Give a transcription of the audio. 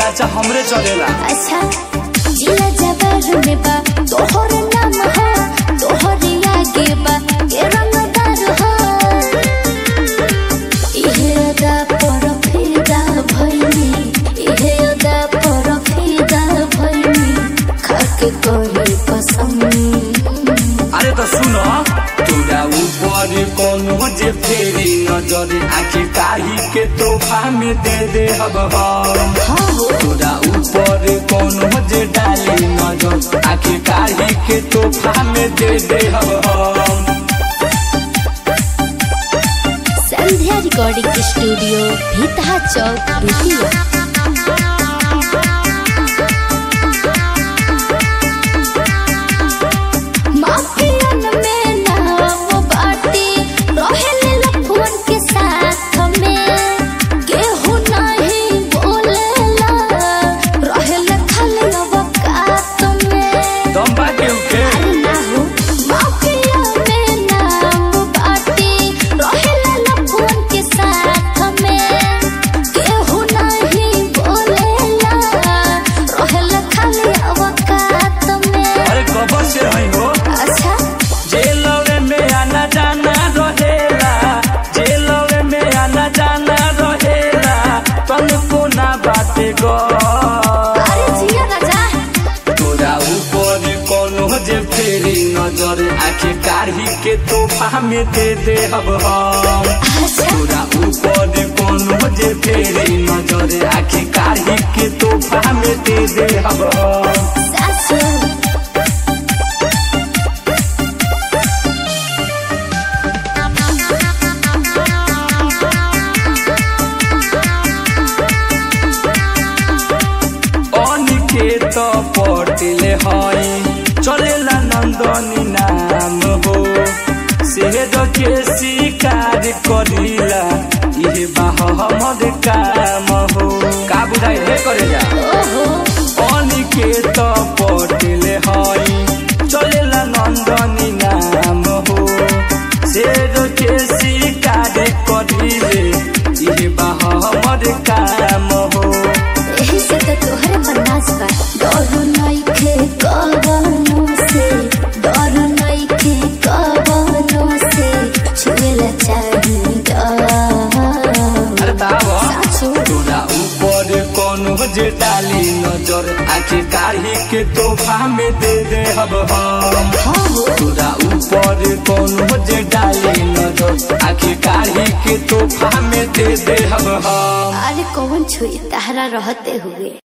चर्चा हमरे चलेला अच्छा जिला जबर में बा तोहर नाम हो तोहर आगे बा के रंगदार हो इहे अदा पर फिदा भइनी इहे अदा पर फिदा भइनी खाके कोई पसंद अरे तो सुनो तोरा ऊपर कोनो जे फेरी नजर आखिर काही के तोहफा में दे दे हब हम हाँ तोरा ऊपर कोनो जे डाली नजर आखिर काही के तोहफा में दे दे हब हम संध्या रिकॉर्डिंग स्टूडियो भीतहा चौक बेतिया माफियन में नाम बाटी रहेले लफुअन के साथ में केहू नहीं बोलेला रहेले खाली अवकात में दम बाटे उके अरे ना हो माफिया में नाम बाटी रहेला लफुअन के साथ में केहू नहीं बोलेला रहेला खाली अवकात में अरे कबर से है हो अच्छा जेलवे में आना जाना रहेला जेलवे में आना जाना रहेला तुमको ना बाटे गो अरे जिया राजा तोरा ऊपर कोनो जे फेरी नजर आखे काढ़ी के तोहफा में दे दे हब हम अच्छा तोरा ऊपर कोनो जे फेरी नजर आखे काढ़ी के तोहफा में दे दे हब हम सासू अनिकेत पटेले हई चलेला नन्दनी नाम हो सेहद के शिकार करिला इहे बाह हमर काम हो का बुझाइ हे करेला ओहो अनिकेत पटेले हई चलेला नन्दनी नाम हो सेहद के शिकार करिले इहे बाह हमर काम हो यही से तो तोहरे पर नाच बा डर नइखे कवनो से डर नइखे कवनो से छुएला चाही अरे बाबा सासू तोरा ऊपर कोनो जे डाली नजर आखिर काढ़ी के तोहफा में दे दे हब हम हो तोरा ऊपर कोनो जे डाली नजर आखिर काढ़ी के तोहफा में दे दे हब हम अरे कौन छुई तहरा रहते हुए